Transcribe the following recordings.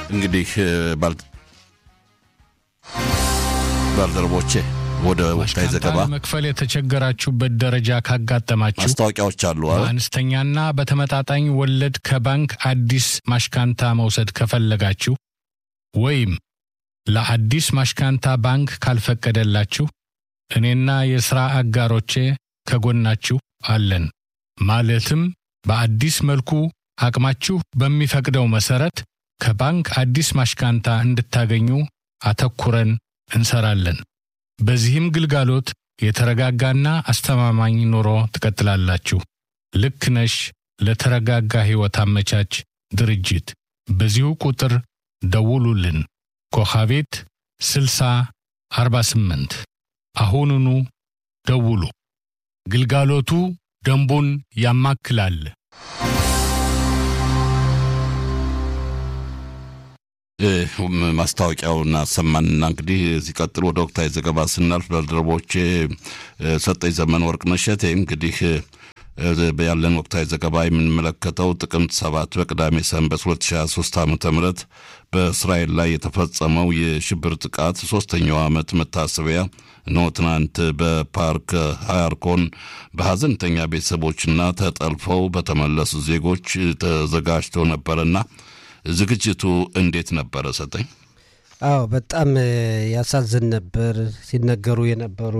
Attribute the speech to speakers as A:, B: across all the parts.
A: እንግዲህ ባልደረቦቼ ወደ ወቅታዊ ዘገባ
B: መክፈል የተቸገራችሁበት ደረጃ ካጋጠማችሁ
A: ማስታወቂያዎች አሉ።
B: በአነስተኛና በተመጣጣኝ ወለድ ከባንክ አዲስ ማሽካንታ መውሰድ ከፈለጋችሁ ወይም ለአዲስ ማሽካንታ ባንክ ካልፈቀደላችሁ እኔና የሥራ አጋሮቼ ከጎናችሁ አለን። ማለትም በአዲስ መልኩ አቅማችሁ በሚፈቅደው መሠረት ከባንክ አዲስ ማሽካንታ እንድታገኙ አተኩረን እንሰራለን። በዚህም ግልጋሎት የተረጋጋና አስተማማኝ ኑሮ ትቀጥላላችሁ። ልክ ነሽ ለተረጋጋ ሕይወት አመቻች ድርጅት በዚሁ ቁጥር ደውሉልን። ኮኻቤት 60 48 አሁኑኑ ደውሉ። ግልጋሎቱ ደንቡን ያማክላል።
A: ማስታወቂያውን አሰማንና እንግዲህ ሲቀጥል ወደ ወቅታዊ ዘገባ ስናልፍ ባልደረቦቼ ሰጠኝ ዘመን ወርቅነሽ እሸቴ እንግዲህ ያለን ወቅታዊ ዘገባ የምንመለከተው ጥቅምት ሰባት በቅዳሜ ሰንበት 2023 ዓ ም በእስራኤል ላይ የተፈጸመው የሽብር ጥቃት ሶስተኛው ዓመት መታሰቢያ ነው። ትናንት በፓርክ ሃያርኮን በሐዘንተኛ ቤተሰቦችና ተጠልፈው በተመለሱ ዜጎች ተዘጋጅቶ ነበረና ዝግጅቱ እንዴት ነበረ? ሰጠኝ።
C: አዎ በጣም ያሳዝን ነበር። ሲነገሩ የነበሩ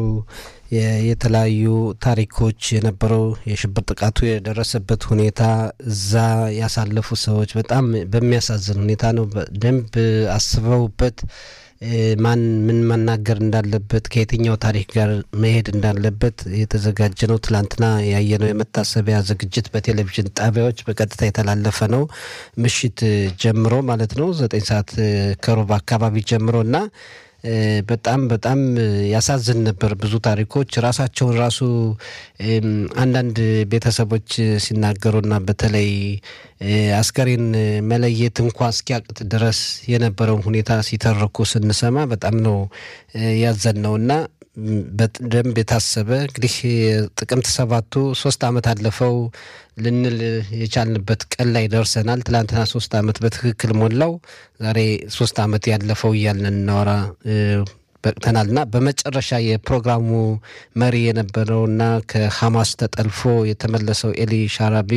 C: የተለያዩ ታሪኮች የነበረው የሽብር ጥቃቱ የደረሰበት ሁኔታ እዛ ያሳለፉ ሰዎች በጣም በሚያሳዝን ሁኔታ ነው። በደንብ አስበውበት ማን ምን መናገር እንዳለበት ከየትኛው ታሪክ ጋር መሄድ እንዳለበት የተዘጋጀ ነው። ትላንትና ያየነው የመታሰቢያ ዝግጅት በቴሌቪዥን ጣቢያዎች በቀጥታ የተላለፈ ነው። ምሽት ጀምሮ ማለት ነው ዘጠኝ ሰዓት ከሩብ አካባቢ ጀምሮ እና በጣም በጣም ያሳዝን ነበር። ብዙ ታሪኮች ራሳቸውን ራሱ አንዳንድ ቤተሰቦች ሲናገሩና በተለይ አስከሬን መለየት እንኳ እስኪያቅት ድረስ የነበረውን ሁኔታ ሲተርኩ ስንሰማ በጣም ነው ያዘን ነውና በደንብ የታሰበ እንግዲህ ጥቅምት ሰባቱ ሶስት ዓመት አለፈው ልንል የቻልንበት ቀን ላይ ደርሰናል። ትላንትና ሶስት ዓመት በትክክል ሞላው። ዛሬ ሶስት ዓመት ያለፈው እያልን እናወራ በቅተናልና በመጨረሻ የፕሮግራሙ መሪ የነበረውና ከሐማስ ተጠልፎ የተመለሰው ኤሊ ሻራቢ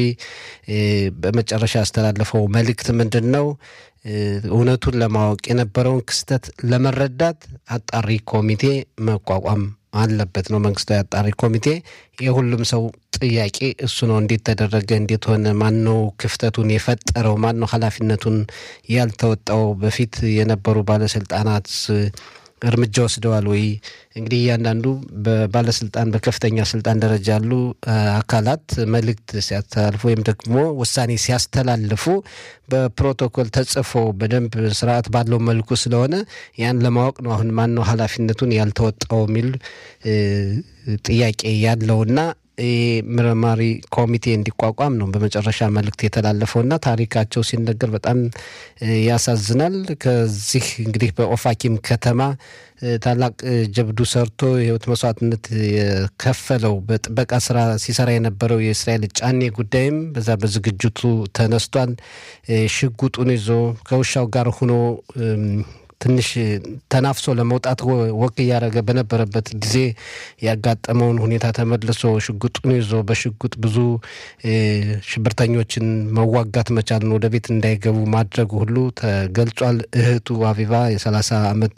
C: በመጨረሻ ያስተላለፈው መልእክት ምንድን ነው? እውነቱን ለማወቅ የነበረውን ክስተት ለመረዳት አጣሪ ኮሚቴ መቋቋም አለበት ነው። መንግስታዊ አጣሪ ኮሚቴ የሁሉም ሰው ጥያቄ እሱ ነው። እንዴት ተደረገ? እንዴት ሆነ? ማን ነው ክፍተቱን የፈጠረው? ማን ነው ኃላፊነቱን ያልተወጣው? በፊት የነበሩ ባለስልጣናት እርምጃ ወስደዋል ወይ? እንግዲህ እያንዳንዱ በባለስልጣን በከፍተኛ ስልጣን ደረጃ ያሉ አካላት መልእክት ሲያስተላልፉ ወይም ደግሞ ውሳኔ ሲያስተላልፉ በፕሮቶኮል ተጽፎ በደንብ ስርዓት ባለው መልኩ ስለሆነ ያን ለማወቅ ነው። አሁን ማን ነው ኃላፊነቱን ያልተወጣው የሚል ጥያቄ ያለውና ምርማሪ ኮሚቴ እንዲቋቋም ነው በመጨረሻ መልእክት የተላለፈውና ታሪካቸው ሲነገር በጣም ያሳዝናል። ከዚህ እንግዲህ በኦፋኪም ከተማ ታላቅ ጀብዱ ሰርቶ የህይወት መስዋዕትነት የከፈለው በጥበቃ ስራ ሲሰራ የነበረው የእስራኤል ጫኔ ጉዳይም በዛ በዝግጅቱ ተነስቷል። ሽጉጡን ይዞ ከውሻው ጋር ሆኖ ትንሽ ተናፍሶ ለመውጣት ወክ እያደረገ በነበረበት ጊዜ ያጋጠመውን ሁኔታ ተመልሶ ሽጉጡን ይዞ በሽጉጥ ብዙ ሽብርተኞችን መዋጋት መቻልን ወደ ቤት እንዳይገቡ ማድረጉ ሁሉ ተገልጿል። እህቱ አቢባ የሰላሳ ዓመት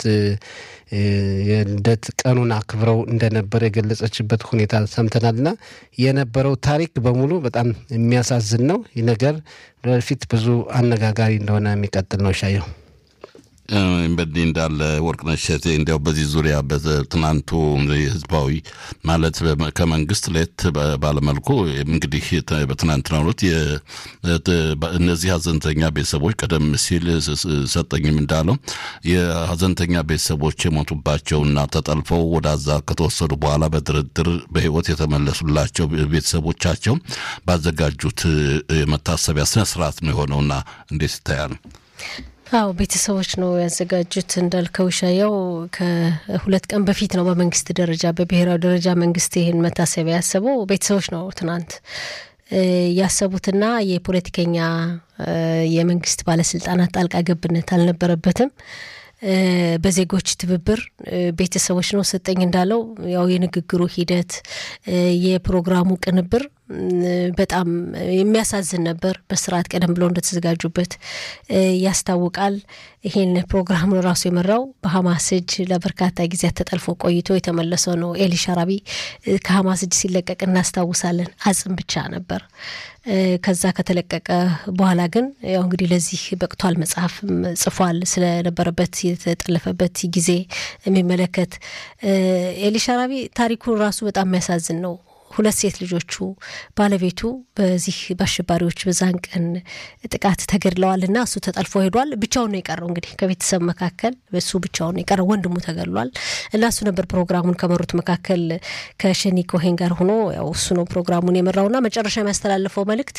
C: የልደት ቀኑን አክብረው እንደነበር የገለጸችበት ሁኔታ ሰምተናልና የነበረው ታሪክ በሙሉ በጣም የሚያሳዝን ነው። ይህ ነገር ወደፊት ብዙ አነጋጋሪ እንደሆነ የሚቀጥል ነው። ሻየው
A: በዚህ እንዳለ ወርቅነሽ እሸቴ እንዲያው በዚህ ዙሪያ በትናንቱ ህዝባዊ ማለት ከመንግስት ለየት ባለመልኩ እንግዲህ በትናንትናው ዕለት እነዚህ ሀዘንተኛ ቤተሰቦች ቀደም ሲል ሰጠኝም እንዳለው የሀዘንተኛ ቤተሰቦች የሞቱባቸውና ተጠልፈው ወደ አዛ ከተወሰዱ በኋላ በድርድር በህይወት የተመለሱላቸው ቤተሰቦቻቸው ባዘጋጁት የመታሰቢያ ስነስርዓት ነው የሆነውና እንዴት ይታያል?
D: አዎ ቤተሰቦች ነው ያዘጋጁት። እንዳልከው ሻየው ከሁለት ቀን በፊት ነው በመንግስት ደረጃ በብሔራዊ ደረጃ መንግስት ይህን መታሰቢያ ያሰበው ቤተሰቦች ነው ትናንት ያሰቡትና የፖለቲከኛ የመንግስት ባለስልጣናት ጣልቃ ገብነት አልነበረበትም። በዜጎች ትብብር ቤተሰቦች ነው ሰጠኝ እንዳለው ያው የንግግሩ ሂደት የፕሮግራሙ ቅንብር በጣም የሚያሳዝን ነበር። በስርዓት ቀደም ብለው እንደተዘጋጁበት ያስታውቃል። ይሄን ፕሮግራም ራሱ የመራው በሀማስ እጅ ለበርካታ ጊዜያት ተጠልፎ ቆይቶ የተመለሰው ነው ኤሊ ሻራቢ። ከሀማስ እጅ ሲለቀቅ እናስታውሳለን። አጽም ብቻ ነበር። ከዛ ከተለቀቀ በኋላ ግን ያው እንግዲህ ለዚህ በቅቷል። መጽሐፍም ጽፏል ስለነበረበት የተጠለፈበት ጊዜ የሚመለከት ኤሊ ሻራቢ ታሪኩ ራሱ በጣም የሚያሳዝን ነው። ሁለት ሴት ልጆቹ ባለቤቱ በዚህ በአሸባሪዎች በዛን ቀን ጥቃት ተገድለዋል እና እሱ ተጠልፎ ሄዷል። ብቻውን ነው የቀረው። እንግዲህ ከቤተሰብ መካከል እሱ ብቻውን ነው የቀረው። ወንድሙ ተገድሏል እና እሱ ነበር ፕሮግራሙን ከመሩት መካከል ከሸኒ ኮሄን ጋር ሆኖ ያው እሱ ነው ፕሮግራሙን የመራውና መጨረሻ የሚያስተላልፈው መልእክት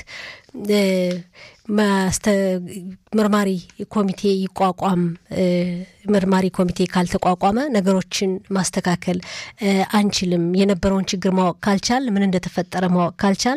D: መርማሪ ኮሚቴ ይቋቋም። መርማሪ ኮሚቴ ካልተቋቋመ ነገሮችን ማስተካከል አንችልም። የነበረውን ችግር ማወቅ ካልቻል፣ ምን እንደተፈጠረ ማወቅ ካልቻል